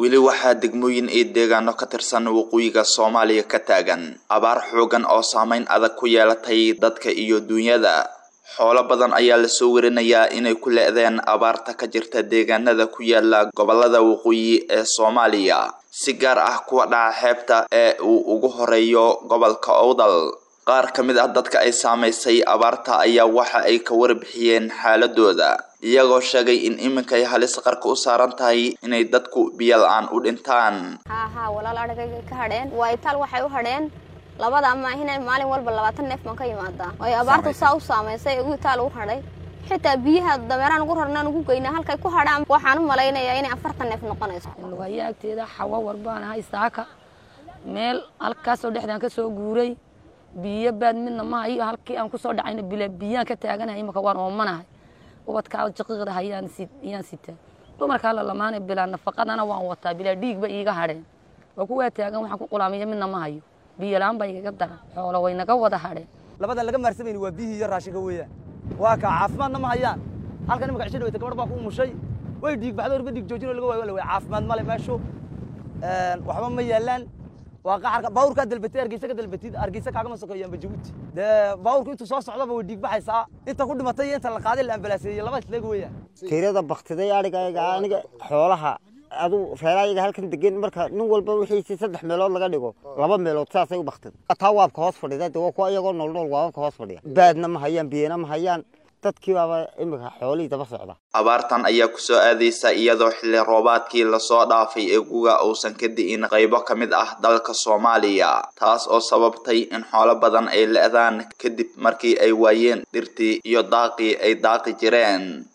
weli waxaa degmooyin iyo deegaano ka tirsan waqooyiga soomaaliya ka taagan abaar xoogan oo saameyn adag ku yeelatay dadka iyo duunyada xoolo badan ayaa lasoo warinayaa inay ku le-deen abaarta ka jirta deegaanada ku yaala gobolada waqooyi ee soomaaliya si gaar ah kuwa dhaca xeebta ee uu ugu horeeyo gobolka owdal qaar ka mid ah dadka ay saamaysay abaarta ayaa waxa ay ka warbixiyeen xaaladooda iyagoo sheegay in iminkay halis qarka u saaran tahay inay dadku biyo la-aan u dhintaan haa haa walaal adhagay ka hadheen waa itaal waxay u hadheen labada ama inay maalin walba labaatan neef baan ka imaadaa ay abaartu saa u saamaysay ugu itaal u hadhay xitaa biyaha dameeraan ugu rarnaan ugu geynaa halkay ku hadhaan waxaan u malaynayaa inay afartan neef noqonayso lugaya agteeda xawa warbaan ahay saaka meel halkaasoo dhexdaan ka soo guuray biyo baad midna ma hayo halkii aan kusoo dhacayna bila biyaan ka taaganahay imaka waan oomanahay ubadkaa jaqiiqda hayaan iyaan sitaa dumarkaa la lamaanay bilaa nafaqadana waan wataa bilaa dhiigba iiga hadheen waa kuwaa taagan waxaan ku qulaamiya midna ma hayo biyo la-aan baa igaga daran xoolo way naga wada hadheen labadan laga maarsamayni waa biyihii iyo raashinka weeyaan waa kaa caafimaadna ma hayaan halkan imaka cisho dhaweyta gabadh baa ku umushay way dhiig baxdo horba dhiig joojinoo laga waayo la way caafimaad male meeshu waxba ma yaalaan waa qaxarka baawurkaa dalbatay hargeysa ka dalbatid hargeysa kaagama sokeeyaanba jabuuti dee baawurku intuu soo socdaba way dhiig baxaysaa inta ku dhimatay iyo inta la qaaday la ambalaaseeyey laba isleeg weeyaan tirada baktiday adhigayga aniga xoolaha adu reerayaga halkan degan marka nin walba wixiisi saddex meelood laga dhigo laba meelood saasay u baktida taa waabka hoos fadhida de waa kuwa iyagoo nool nool waababka hoos fadhiya baadna ma hayaan biyana ma hayaan dadkii baaba imika xoolihii daba socda abaartan ayaa kusoo aadaysa iyadoo xilli roobaadkii lasoo dhaafay ee guga uusan ka di'in qaybo ka mid ah dalka soomaaliya taas oo sababtay in xoolo badan ay le-daan kadib markii ay waayeen dhirtii iyo daaqii ay daaqi jireen